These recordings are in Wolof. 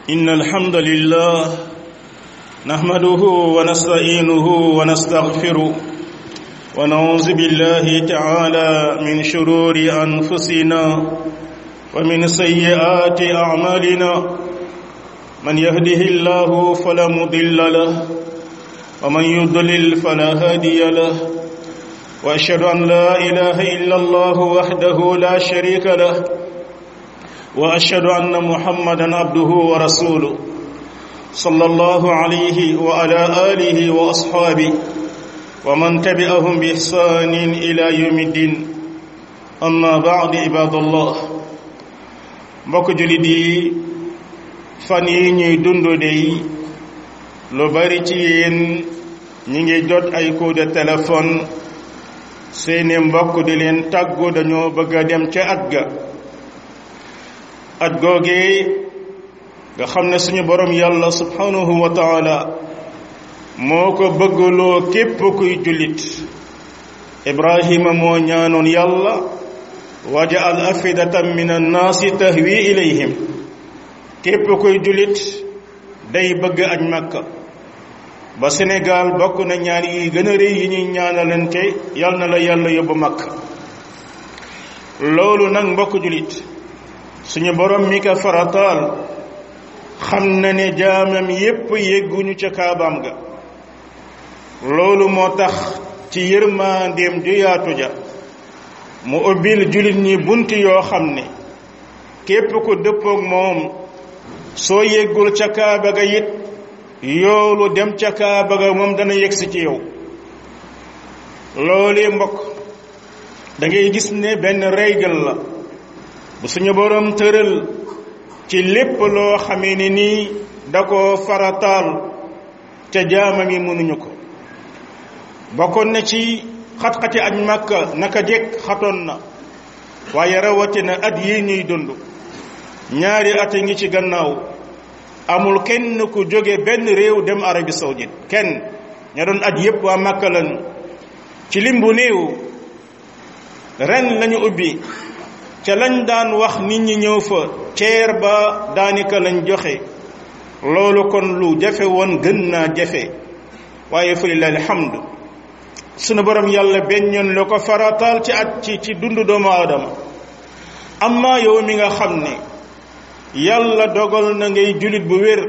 إن الحمد لله نحمده ونستعينه ونستغفره ونعوذ بالله تعالى من شرور أنفسنا ومن سيئات أعمالنا من يهده الله فلا مضل له ومن يضلل فلا هادي له واشهد ان لا اله الا الله وحده لا شريك له واشهد ان محمدا عبده ورسوله صلى الله عليه وعلى اله واصحابه ومن تبعهم باحسان الى يوم الدين اما بعد عباد الله mbokk julit yi fan yi ñuy dund dey lu bari ci yéen ñi ngi jot ay coup de téléphone seeni mbokk di leen tàggu dañoo bëgg a dem ca at ga at googee nga xam ne suñu borom yàlla subhanahu wa taala moo ko bëggloo képp kuy jullit ibrahima moo ñaanoon yàlla wajaal afidatan min annaasi tahwi ilayhim képp kuy jullit day bëgg aj makka ba Sénégal bokk na ñaar yi gën a rëy yi ñuy ñaanalante yal na la yàlla yóbbu makka loolu nag mbokk jullit suñu borom mi ko farataal xam na ne jaamam yépp yégguñu ca kaabaam ga loolu moo tax ci yërmaandeem ju yaatu ja mu ubbil jullit ñi bunt yoo xam ne képp ku dëppook moom soo yéggul ca kaaba ga it yoolu dem ca kaaba ga moom dana yegsi ci yow loolee mbokk da ngay gis ne benn règle la bu suñu boroom tëral ci lépp loo xamee ne nii da ko farataal ca jaamam yi mënuñu ko bokkoon na ci xat-xati aj màkka naka jekk xatoon na waaye rawatina at yi ñuy dund ñaari at ngi ci gannaaw amul kenn ku jóge benn réew dem Arabie saoudite kenn ña doon at yépp waa Makka lan ci lim bu néew ren lañu ubbi ca lañ daan wax nit ñi ñëw fa ceer ba daanaka lañ joxe loolu kon lu jafe woon gën naa jafe waaye fa lillahi alhamd sunu borom yàlla benn la ko farataal ci at ci ci dundu doomu aadama amma yow mi nga xam ne yàlla dogal na ngay julit bu wér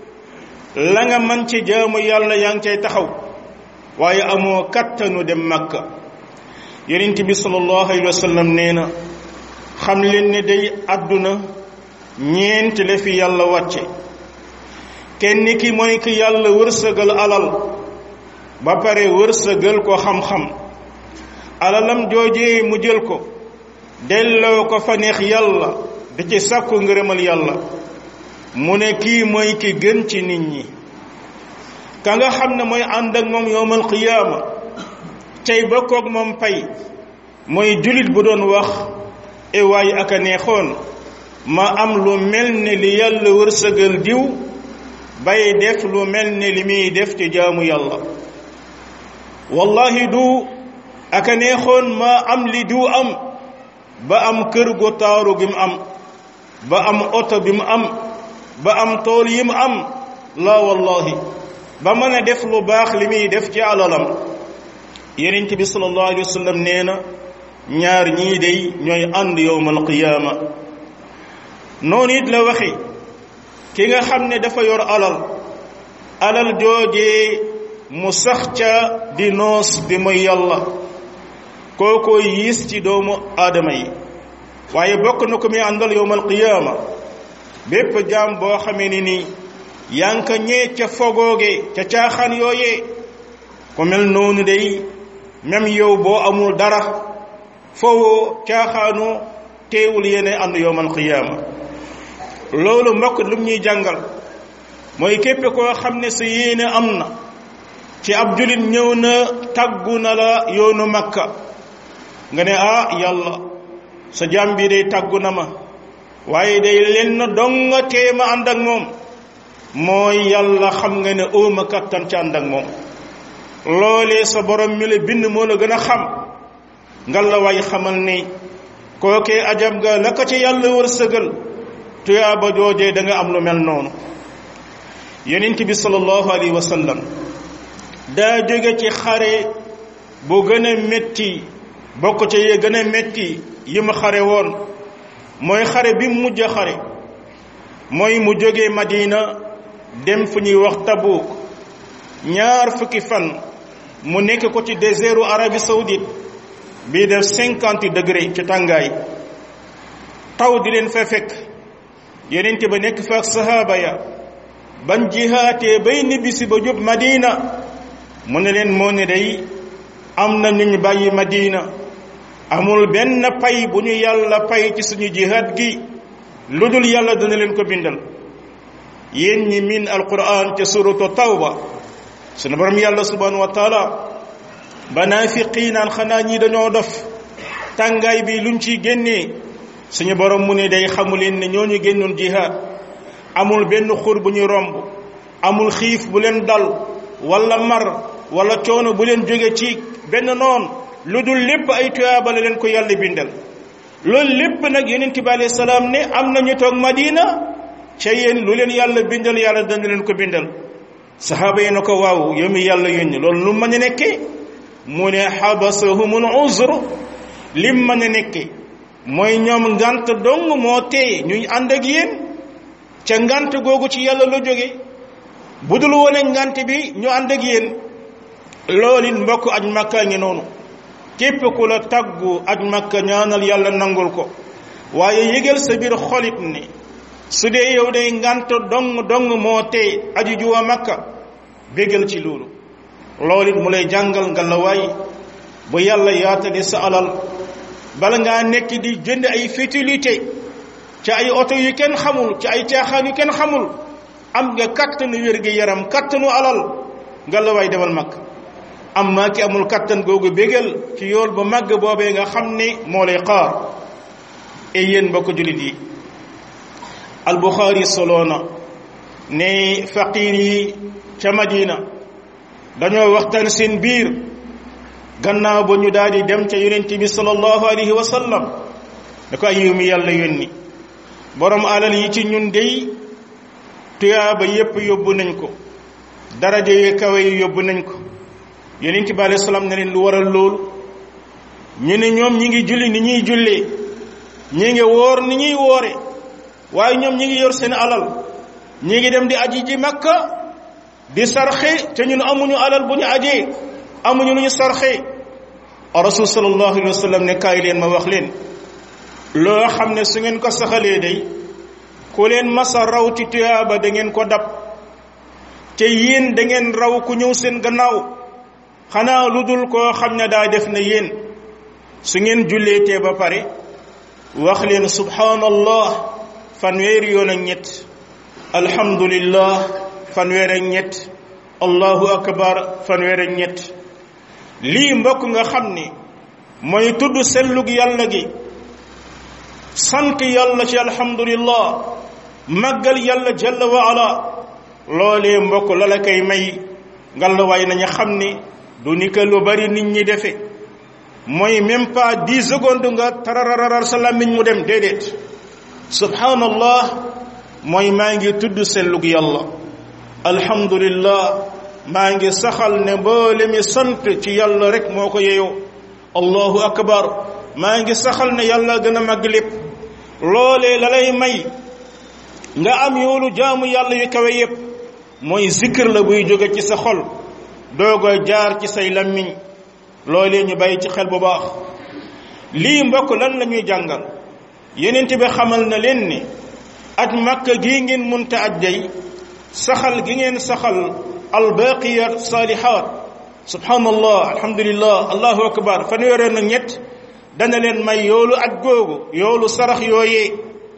la nga man ci jaamu yàlla yaa ngi cay taxaw waaye amoo kattanu dem makka yonent bi sallallahu alayhi wa sallam nee na xam leen ne day àdduna ñeent la fi yàlla wàcce kenn ki mooy ki yàlla wërsëgal alal ba pare wërsëgal ko xam-xam alalam joojee mu jël ko delloo ko fa neex yàlla da ci sàkku ngërëmal yàlla mu ne kii mooy ki gën ci nit ñi ka nga xam ne mooy ànd ak moom yowmal qiyaama tey bokkoog moom pay mooy julit bu doon wax e waay ak a neexoon ma am lu mel ne li yàlla wërsëgal diw bay def lu mel ne li muy def ci jaamu yàlla wallahi du ak a neexoon ma am li diw am ba am kër gu taaru gi mu am ba am oto bi mu am ba am tool yi mu am la wallahi ba mën a def lu baax li muy def ci alalam yonent bi sallallahu alayhi wa sallam nee na ñaar ñii day ñooy ànd yowmal qiyaama noonu it la waxe ki nga xam ne dafa yor alal alal joojee mu sax ca di noos di mooy yàlla kookoo yiis ci doomu aadama yi waaye bokk na ko muy àndal yowmal qiyaama bépp jaam boo xamee ni nii yaa ngi ko ñee ca fogooge ca caaxaan yooyee ku mel noonu day même yow boo amul dara fowoo caaxaanu teewul yéene ànd yowmal qiyaama loolu mbokk lu ñuy jàngal mooy képp koo xam ne sa yéene am na ci ab julit ñëw na tàggu na la yoonu makka nga ne ah yàlla sa jaam bi day tàggu na ma waaye day lenn donga teema ànd ak moom mooy yàlla xam nga ne óoma kattan ci ànd ak moom loolee sa borom mi la bind moo la gën a xam ngal la waay xamal ni kookee ajab ga la ko ci yàlla wërsëgal tuyaaba joojee da nga am lu mel noonu yonent bi sallallahu alayhi wa sallam daa jóge ci xare bu gën a métti bokk ca yee gën a métti yi mu xare woon mooy xare bi mu mujj a xare mooy mu jóge Madina dem fu ñuy wax Tabuk ñaar fukki fan mu nekk ko ci désertu Arabie Saoudite bii def cinquante degré ci tàngaay taw di leen fa fekk yonent ba nekk fa ak sahaaba ya ban jihaatee bay nibbisi ba jub Madina mu ne leen moo ne day am na ñu ñu bàyyi Madina amul benn pay bu ñu yàlla pay ci suñu jihaat gi lu dul yàlla dana leen ko bindal yéen ñi min alquran ca suratu tawba sunu borom yàlla subhanahu wa taala ba naafiqi naan xanaa ñi dañoo dof tàngaay bi luñ ciy génnee suñu borom mu ne day xamu leen ne ñooñu génnoon jihaad amul benn xur bu ñu romb amul xiif bu leen dal wala mar wala coono bu leen jóge ci benn noon lu dul lépp ay tuyaaba la leen ko yàlla bindal loolu lépp nag yonent bi alayhi salaam ne am na ñu toog Madina ca yéen lu leen yàlla bindal yàlla dana leen ko bindal saxaaba yi na ko waaw yow mi yàlla yónni loolu lu mën a nekkee mu ne xabasahumul uzr lim mën a nekkee mooy ñoom ngant dong moo tee ñuy ànd ak yéen ca ngant googu ci yàlla la jóge bu dul wone ngant bi ñu ànd ak yéen loolu it mbokk aj makka ngi noonu képp ku la taggu aj makka ñaanal yàlla nangul ko waaye yëgal sa biir xolit ne su dee yow day ngant dong dong moo tee aju juwa makka bégal ci loolu loolu it mu lay jàngal nga la waay bu yàlla yaatale sa alal bala ngaa nekk di jënd ay futilité ci ay oto yu kenn xamul ci ay caaxaan yu kenn xamul am nga kattanu wér gi yaram kattanu alal nga la waay demal mag am maa ki amul kattan googu bégal ci yool bu màgg boobee nga xam ne moo lay xaar e yéen mbokk jullit yi albuxaari soloona ne faqiir yi ca madina dañoo waxtaan seen biir gannaaw ba ñu daal di dem ca yonent bi sallallahu alayhi wa sallam da ko ay yiw mi yàlla yónni borom alal yi ci ñun dey tuyaaba yépp yóbbu nañ ko daraja yi kawe yi yóbbu nañ ko yonent bi alayhi salaam ne leen lu waral loolu ñu ne ñoom ñi ngi julli ni ñuy jullee ñi ngi woor ni ñuy woore waaye ñoom ñi ngi yor seen alal ñi ngi dem di aji ji makka di sarxe te ñun amuñu alal bu ñu ajee amuñu lu ñu sarxe rasul sallallahu alayhi wa sallam ne kaay leen ma wax leen loo xam ne su ngeen ko saxalee day ku leen masa raw ci tuyaaba da ngeen ko dab te yéen da ngeen raw ku ñëw seen gannaaw xanaa lu dul koo xam ne daa def na yéen su ngeen julleetee ba pare wax leen subhanallah fanweeri yoon ak ñett alhamdulillah fanweer ak ñett allahu akbar fanweer ak ñett lii mbokk nga xam ni mooy tudd sellug yàlla gi sant yàlla ci alhamdulillah màggal yàlla jalla wa ala loolee mbokk la la koy may ngalawaay nañu xam ni du ni que lu bari nit ñi defe mooy même pas dix secondes nga tarararar sa làmmiñ mu dem déedéet subhanallah mooy maa ngi tudd sellug yàlla alhamdulillah maa ngi saxal ne mboole mi sant ci yàlla rek moo ko yeyoo allahu akbar maa ngi saxal ne yàlla gën a màgg lépp loolee la lay may nga am yoolu jaamu yàlla yu kawe yépp mooy zikr la buy jóge ci sa xol doogo jaar ci say lammiñ loolee ñu bàyyi ci xel bu baax lii mbokk lan la ñuy jàngal yeneen bi xamal na leen ni aj màkk gii ngeen munta aj day saxal gi ngeen saxal albaqiyat salihat subhanallah alhamdulillah allahu akbar fanweeree na ñett dana leen may yoolu aj googu yoolu sarax yooyee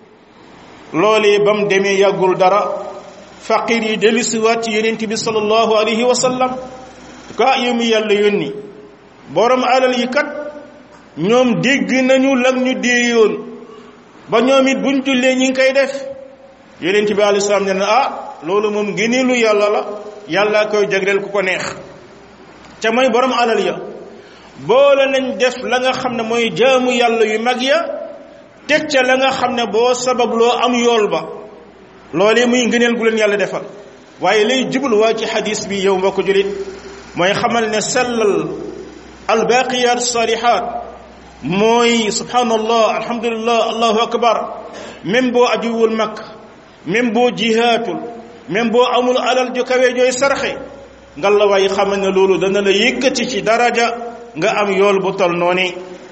loolee ba mu demee yàggul dara faqir yi dellusiwaat ci yonent bi sallallahu alayhi wa sallam ka yow mi yàlla yónni borom alal yi kat ñoom dégg nañu lag ñu déeyoon ba ñoom it buñ jullee ñi ngi koy def yonent bi alayhi salaam ne na ah loolu moom ngëneelu yàlla la yàlla koy jagleel ku ko neex ca mooy borom alal ya boole nañ def la nga xam ne mooy jaamu yàlla yu mag ya teg ca la nga xam ne boo sabab loo am yool ba loolee muy ngëneel gu leen yàlla defal waaye lay jubluwaa ci xadis bi yow mbokk julit mooy xamal ne sellal albaqiyat salihat mooy subhanallah alhamdulillah allahu akbar même boo ajuwul mag même boo jihaatul même boo amul alal ju kawe jooy sarxe nga la waay xamal ne loolu dana la yëkkati ci daraja nga am yool bu tol noonu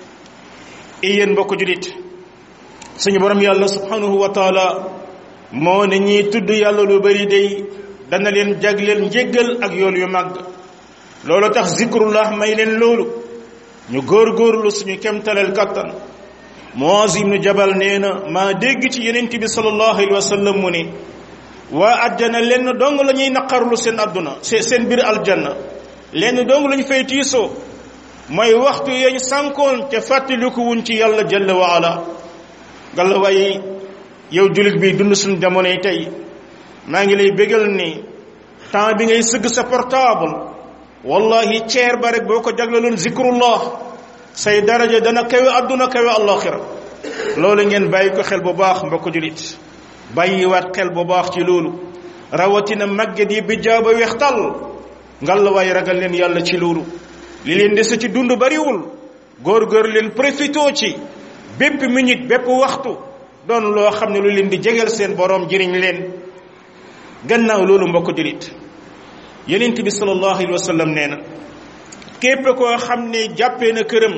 yéen mbokk julit suñu borom yàlla subhanahu wa taala moo ne ñiy tudd yàlla lu bari day dana leen jagleel njéggal ak yool yu màgg loolu tax zikrullah may leen loolu ñu góorgóorlu suñu kemtaleel kattan Muaz ibnu Jabal nee na maa dégg ci yenent bi sallallahu alayhi wa sallam mu ne waa àjjana lenn dong la ñuy naqarlu seen àdduna seen biir aljanna lenn dong la ñu fay tiisoo mooy waxtu yañ sànkoon te fàttaliku wuñ ci yàlla jalla wa ala galla waaye yow jullit bi dund suñu jamonoy tey maa ngi lay bégal ni temps bi ngay sëgg sa portable wallahi ceer ba rek boo ko jagleloon zikrullah say daraja dana kawe adduna kawe allaxira loolu ngeen bàyyi ko xel bu baax mbokk jullit bàyyiwaat xel bu baax ci loolu rawatina màgget yi bi jaaba wextal ngalla waaye ragal leen yàlla ci loolu li leen dese ci dund bariwul góor-góor leen profitoo ci bépp minute bépp waxtu doon loo xam ne lu leen di jegeel seen boroom jëriñ leen gannaaw loolu mbokk jullit yonent bi sallallahu alayhi wa sallam nee na képp koo xam ne jàppee na këram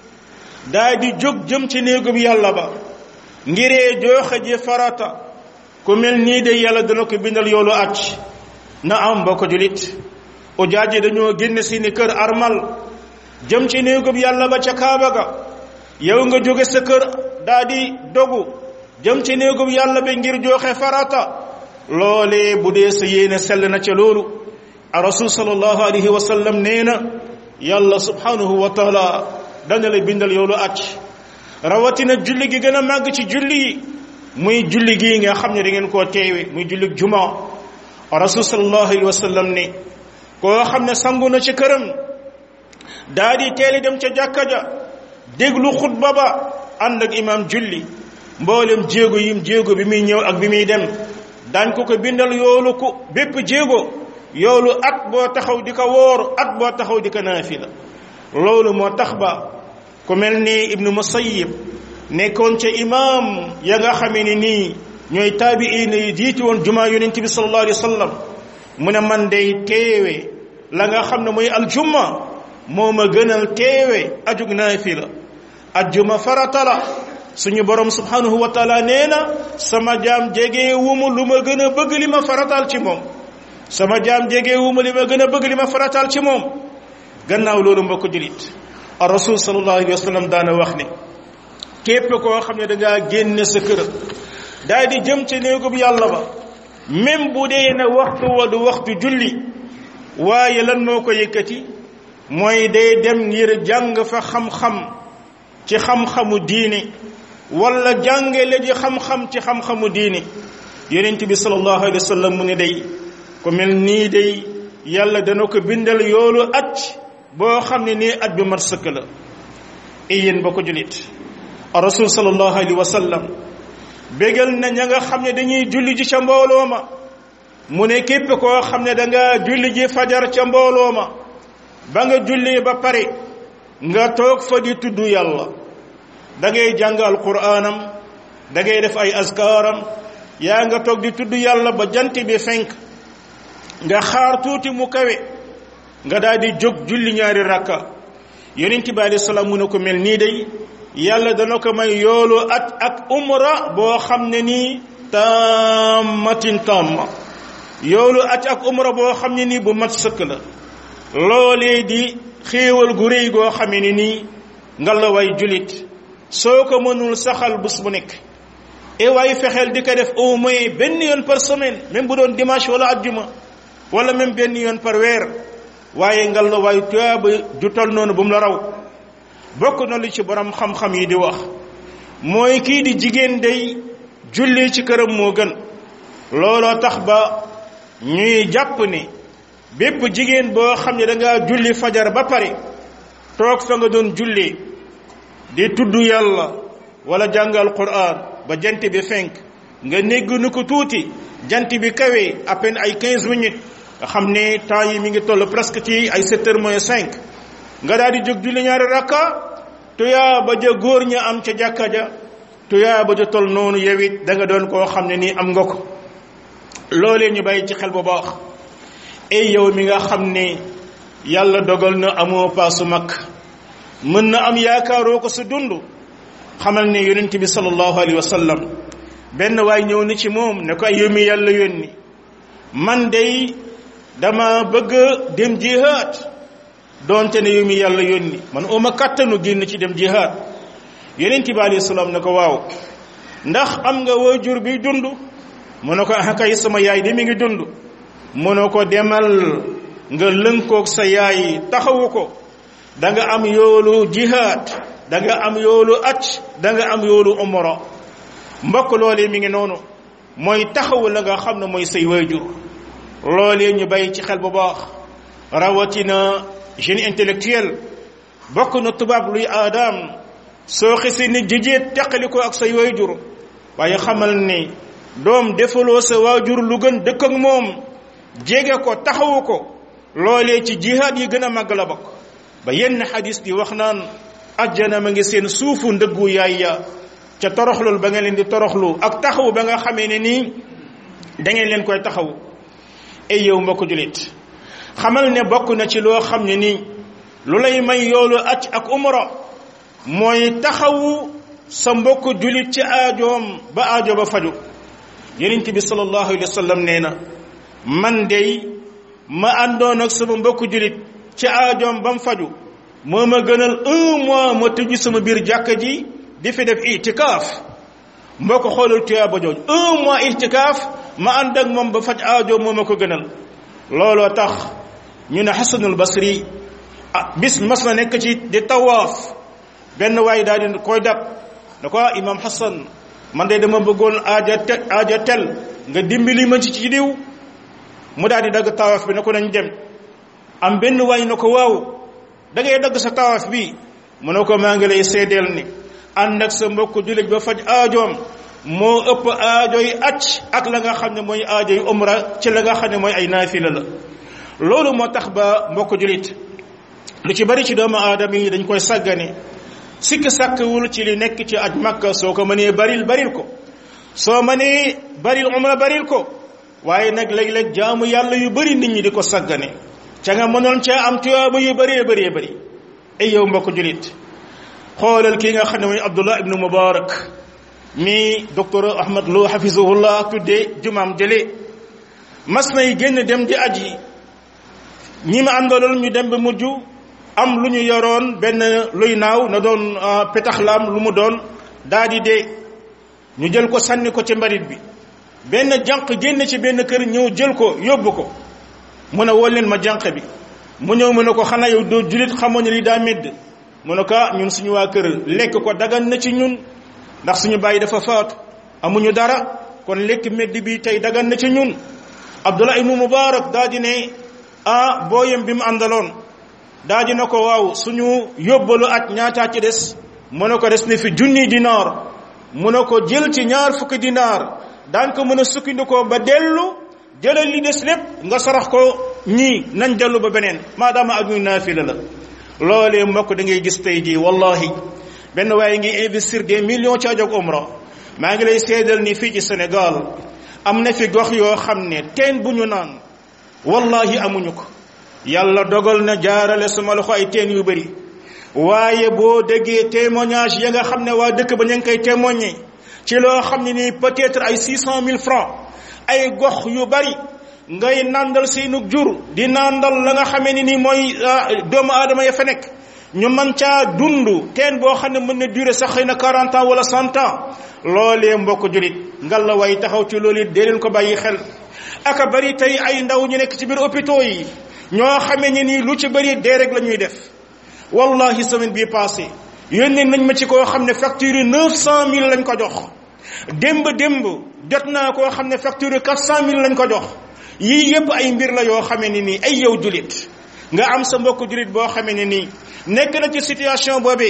daa di jóg jëm ci néegub yàlla ba ngiree jooxe ji farata ku mel nii de yàlla dana ko bindal yoolu acc na am mbokk jullit ujaaj yi dañoo génn seeni kër armal jëm ci néegub yàlla ba ca kaaba ga yow nga jóge sa kër daa di dogu jëm ci néegub yàlla bi ngir jooxe farata loolee bu dee sa yéene sell na ca loolu a rasul sallallahu alayhi wa sallam nee na yàlla subhanahu wa taala dana la bindal yoolu acc rawatina julli gi gën a màgg ci julli yi muy julli gii nga xam ne da ngeen koo teewe muy julli juma rasul sallallahu alayhi wa sallam ne koo xam ne sangu na ci këram daa di teeli dem ca jàkka ja déglu xutba ba ànd ak imam julli mboolem jéego yim jéego bi muy ñëw ak bi muy dem daañ ko ko bindal yoolu ku bépp jéego yoolu at boo taxaw di ko wóor at boo taxaw di ko naafila loolu moo tax ba ku mel ni ibnu musayib nekkoon ca imam ya nga xamee ni nii ñooy taabiina yi jiiti woon jumaa yonent bi sallallahu alayhi wa sallam mu ne man day teewe la nga xam ne mooy aljumma moo ma gënal teewe ajug naafila ajjuma farata la suñu borom subhanahu wa taala nee na sama jaam jege wumu lu ma gën a bëgg li ma farataal ci moom sama jaam jege wumu li ma gën a bëgg li ma farataal ci moom gannaaw loolu mbokk julit ar rasul sallallahu alayhi wa sallam daana wax ne képp koo xam ne dangaa génne sa kër daal di jëm ci néegub yàlla ba même bu dee ne waxtu wa du waxtu julli waaye lan moo ko yëkkati mooy day dem ngir jàng fa xam-xam ci xam-xamu diine wala jàngale ji xam-xam ci xam-xamu diine yonent bi sallallahu alayhi wa sallam mu ne day ku mel nii day yàlla dana ko bindal yoolu at boo xam ne nii at bi mat sëkk la yéen ba ko julit rasul sallallahu alayhi wa sallam bégal na ña nga xam ne dañuy julli ji ca mbooloo ma mu ne képp koo xam ne danga julli ji fajar ca mbooloo ma ba nga julli ba pare nga toog fa di tudd yàlla da ngay jàng alquraanam da ngay def ay askaaram yaa nga toog di tudd yàlla ba jant bi fenk nga xaar tuuti mu kawe nga daal di jóg julli ñaari rakka yonent bi alayhi salaam mu ne ko mel nii day yàlla dana ko may yoolu at ak umra boo xam ne nii tammatin tamma yoolu at ak umra boo xam ne nii bu mat sëkk la loolee di xéewal gu réy goo xamee ne nii nga la way julit soo ko mënul saxal bés bu nekk e waay fexeel di ko def au moins benn yoon par semaine même bu doon dimanche wala ajjuma wala même benn yoon par weer waaye ngal la waay tuyaaba ju tol noonu bu mu la raw bokk na lu ci borom xam-xam yi di wax mooy kii di jigéen day julli ci këram moo gën looloo tax ba ñuy jàpp ne bépp jigéen boo xam ne da ngaa julli fajar ba pare toog fa nga doon julli di tudd yàlla wala jàngal quran ba jant bi fenk nga négg nu ko tuuti jant bi kawee à peine ay 15 minutes nga xam ne temps yi mi ngi toll presque ci ay 7 heures moins 5 nga daal di jóg julli ñaari rakka tuyaa ba ja góor ña am ca jàkka ja tuyaa ba ja toll noonu yow it da nga doon koo xam ne nii am nga ko loolee ñu bàyyi ci xel bu baax ay yow mi nga xam ne yàlla dogal na amoo paasu mag mën na am yaakaaroo ko sa dund xamal ne yonent bi sallallahu alayhi wa sallam benn waay ñëw na ci moom ne ko ay yow mi yàlla yónni man day dama bëgg dem jihaad doonte ne yow mi yàlla yónni man uma kattanu génn ci dem jihaad yonent bi alayhi salaam ne ko waaw ndax am nga waajur bi dund mu ne ko ah kay sama yaay de mi ngi dund mu ne ko demal nga lënkoog sa yaay taxawu ko da nga am yoolu jihaad da nga am yoolu acc da nga am yoolu umra mbokk loolee mi ngi noonu mooy taxawu la nga xam ne mooy say waajur loolee ñu bàyyi ci xel bu baax rawatina jeune intellectuel bokk na tubaab luy aadaam soo xisi ni jijéet teqali ko ak say waajur waaye xamal ni doom defaloo sa waajur lu gën dëkk ak moom jege ko taxawu ko loolee ci jihaad yi gën a màgg la bokk ba yenn xadis di wax naan ajjana ma ngi seen suufu ndëggu yaay ya ca toroxlul ba nga leen di toroxlu ak taxawu ba nga xamee ne nii da ngeen leen koy taxawu ay yow mbokk julit xamal ne bokk na ci loo xam ne nii lu lay may yoolu acc ak umra mooy taxawu sa mbokk julit ci aajoom ba aajo ba faju yonent bi sallallahu alayhi wa sallam nee na man dey ma àndoon ak sama mbokk julit ci aajoom ba mu faju moo ma gënal un mois ma tëju sama biir jàkka ji di fi def itikaaf mboo ko xoolal tuyaa ba jooj un mois itikaaf ma ànd ak moom ba faj aajo moo ma ko gënal looloo tax ñu ne xasanul basri ah bis mas na nekk ci di tawaaf benn waay daal di koy dab da ko imam xasan man de dama bëggoon aaja te aaja tel nga dimbali ma ci ci diw mu daal di dagg tawaaf bi na ko nañ dem am benn waay na ko waaw da ngay dagg sa tawaaf bi mu ne ko maa ngi lay seedeel ni ànd ak sa mbokk jullit ba faj aajoom moo ëpp aajo yi acc ak la nga xam ne mooy aajo yu umra ci la nga xam ne mooy ay naafila la loolu moo tax ba mbokk jullit lu ci bari ci doomu aadama yi dañ koy sàggane sikk sàkkawul ci li nekk ci aj makka soo ko mënee baril baril ko soo mënee baril umra baril ko waaye nag léeg-léeg jaamu yàlla yu bari nit ñi di ko sàggane ca nga mënoon caa am tuyaaba yu bëree bëree bëri ay yow mbokk julit xoolal kii nga xam ne mooy abdullah ibnu mubarak mi docteur ahmad lo hafizahullah tuddee jumaam jële mas nay génn dem di aji ñi ma àndaloon ñu dem ba mujj am lu ñu yoroon benn luy naaw na doon petaxlaam lu mu doon daa di dee ñu jël ko sànni ko ci mbarit bi benn jànq génn ci benn kër ñëw jël ko yóbbu ko mu ne woo leen ma jànq bi mu ñëw mu ne ko xanaa yow doo julit xamoon ne li daa medd mu ne ko ñun suñu waa kër lekk ko dagan na ci ñun ndax suñu bàyyi dafa faatu amuñu dara kon lekk medd bi tey dagan na ci ñun abdullah ibnu mubarak daa di ne ah booyam bi mu àndaloon daa di na ko waaw suñu yóbbalu at ñaataa ci des mu ne ko des ne fi junni dinaar mu ne ko jël ci ñaar fukki dinaar daan ko mën a sukkandikoo ba dellu jëlal li des lépp nga sarax ko ñii nañ dellu ba beneen maadaama ak ñu naafila la loolee mbokk da ngay gis tey jii wallahi benn waaye ngi investir des millions ci ajog umra maa ngi lay seedal ni fii ci Sénégal am na fi gox yoo xam ne teen bu ñu naan wallahi amuñu ko yàlla dogal na jaarale sama loxo ay teen yu bëri waaye boo déggee témoignage ya nga xam ne waa dëkk ba ña ngi koy témoigner ci loo xam ne nii peut-être ay six cent mille francs ay gox yu bari ngay nandal seenug jur di nandal la nga xamee ni nii mooy doomu aadama ya fa nekk ñu mën caa dund teen boo xam ne mën na durer sax xëy na quarante ans wala cent ans loolee mbokk julit ngal la way taxaw ci loolu it dee leen ko bàyyi xel aka bari tey ay ndaw ñu nekk ci biir hôpitaux yi ñoo xamee ni nii lu ci bari dee rek la ñuy def wallahi semaine bii passé yónnee nañ ma ci koo xam ne facture yi neuf cent mille lañ ko jox démb démb jot naa koo xam ne facture yi quatre cent mille lañ ko jox yii yépp ay mbir la yoo xamee ne nii ay yow julit nga am sa mbokk julit boo xamee ne nii nekk na ci situation boobee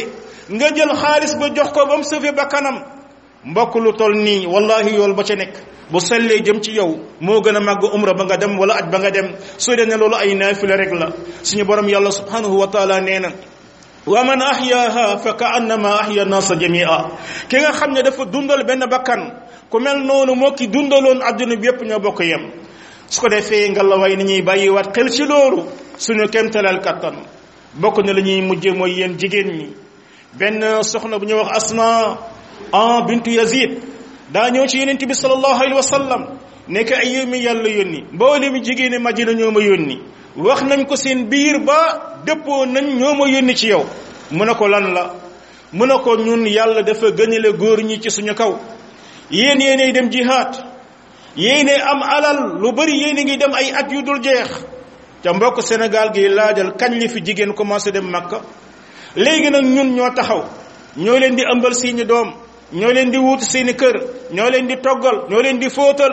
nga jël xaalis ba jox ko ba mu sauvé ba kanam mbokk lu toll nii wallahi yool ba ca nekk bu sellee jëm ci yow moo gën a màgg umra ba nga dem wala aj ba nga dem soo dee ne loolu ay naafila rek la suñu borom yàlla subhanahu wa taala nee na wa man ahyaaha fa ka annama ahya nasa jamia ki nga xam ne dafa dundal benn bakkan ku mel noonu moo ki dundaloon adduna bi yépp ñoo bokk yem su ko defee nga la way ni ñuy bàyyiwaat xel ci loolu suñu kemtalal kattan bokk na la ñuy mujje mooy yéen jigéen ñi benn soxna bu ñuy wax asma an bintu yazid daa ñëw ci yonent bi sallallahu alayhi wa sallam nekk ay yow mi yàlla yónni mboole mi jigéeni madina ñoo ma yónni wax nañ ko seen biir ba dëppoo nañ ñoo ma yónni ci yow mu ne ko lan la mu ne ko ñun yàlla dafa gënale góor ñi ci suñu kaw yéen yéenay dem jihaad yéenay am alal lu bari yéen ngi dem ay at yu dul jeex ca mbokk Sénégal gi laajal kañ li fi jigéen commencé dem Makka léegi nag ñun ñoo taxaw ñoo leen di ëmbal seeni doom ñoo leen di wuutu seeni kër ñoo leen di toggal ñoo leen di fóotal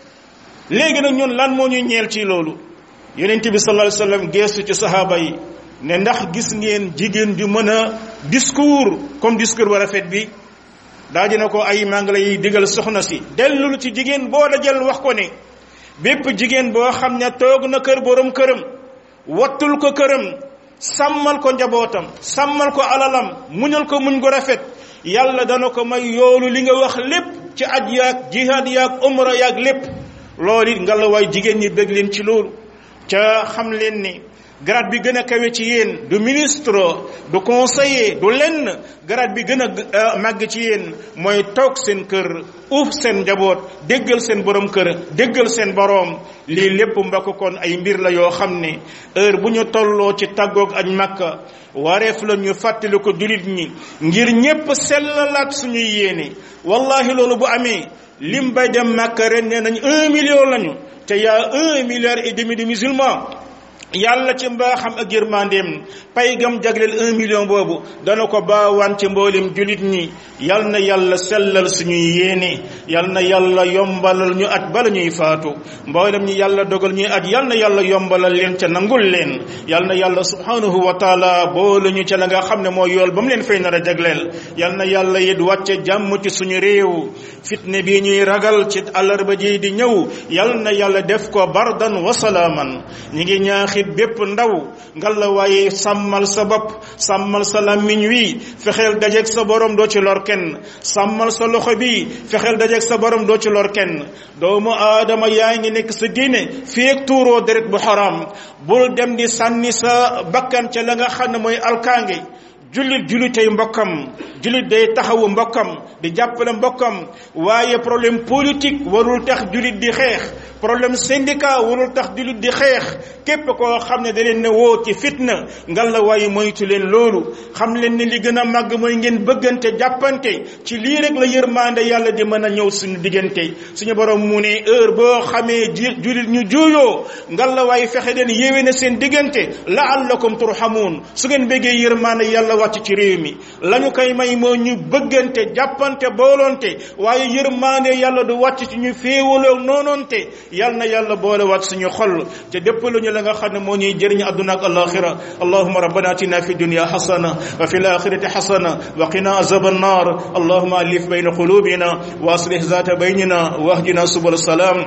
léegi nag ñun lan moo ñuy ñeel ci loolu yonent bi sallallahu alayhi wasallam geestu ci sahaaba yi ne ndax gis ngeen jigéen ju mën a discours comme discours ba rafet bi daa dina ko ay maa ngi lay digal soxna si dellul ci jigéen boo dajal wax ko ne bépp jigéen boo xam ne toog na kër borom këram wattul ko këram sàmmal ko njabootam sàmmal ko alalam muñal ko muñ ko rafet yàlla dana ko may yoolu li nga wax lépp ci aj yaag jihaad yaag umra yaag lépp loolu it nga la waay jigéen ñi bëgg leen ci loolu ca xam leen ni grade bi gën a kawe ci yéen du ministre du conseiller du lenn grade bi gën a màgg ci yéen mooy toog seen kër uuf seen njaboot déggal seen borom kër déggal seen boroom lii lépp mbokk kon ay mbir la yoo xam ne heure bu ñu tolloo ci tàggoog aj màkka wareef la ñu fàttali ko julit ñi ngir ñépp sellalaat suñuy yéene wallahi loolu bu amee lim bay dem màkka ren nee nañ un million lañu te yaa un milliard et demi de musulmans yàlla ci mbaaxam ak yërmandeem pay gam jagleel un million boobu dana ko baawaan ci mboolem julit ñi yal na yàlla sellal suñuy yéene yal na yàlla yombalal ñu at bala ñuy faatu mboolem ñi yàlla dogal ñuy at yal na yàlla yombalal leen ca nangul leen yal na yàlla subhanahu wa taala boole ñu ca la nga xam ne mooy yool ba mu leen fay nar a jagleel yal na yàlla it wàcce jàmm ci suñu réew fitne bii ñuy ragal ci àllarba ji di ñëw yal na yàlla def ko bardan wa salaaman ñi ngi ñaax it bépp ndaw ngal la waaye sàmmal sa bopp sàmmal sa làmmiñ wi fexeel dajeeg sa borom doo ci lor kenn sàmmal sa loxo bi fexeel dajeeg sa borom doo ci lor kenn doomu aadama yaa ngi nekk sa diine feek tuuroo deret bu xaram bul dem di sànni sa bakkan ca la nga xam ne mooy alkaange jullit jullitey mbokkam jullit day taxawu mbokkam di jàppale mbokkam waaye problème politique warul tax jullit di xeex problème syndicat warul tax jullit di xeex képp koo xam ne da leen ne woo ci fitna ngal la waaye moytu leen loolu xam leen ne li gën a màgg mooy ngeen bëggante jàppante ci lii rek la yërmande yàlla di mën a ñëw suñu diggante suñu borom mu ne heure boo xamee jullit ñu juuyoo ngal la waaye fexe leen yéwé na seen diggante laallakum turhamuun su ngeen bëggee yërmande yàlla wàcc ci réew mi lañu koy may moo ñu bëggante jàppante boolonte waaye yërmande yàlla du wàcc ci ñu féewaloo noonoonte yal na yàlla boole waat suñu xol te dépp lu ñu la nga xam ne moo ñuy jëriñ àdduna ak alaxira allahuma rabbana atina fi dunya xasana wa fi laxirati xasana wa qina azab annar allahuma alif bayna qulubina wa aslih zata baynina wahdina subul salam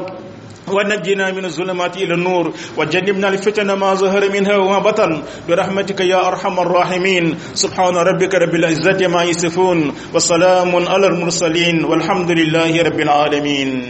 ونجنا من الظلمات إلى النور وجنبنا الفتن ما ظهر منها وما بطن برحمتك يا أرحم الراحمين سبحان ربك رب العزة ما يصفون وسلام على المرسلين والحمد لله رب العالمين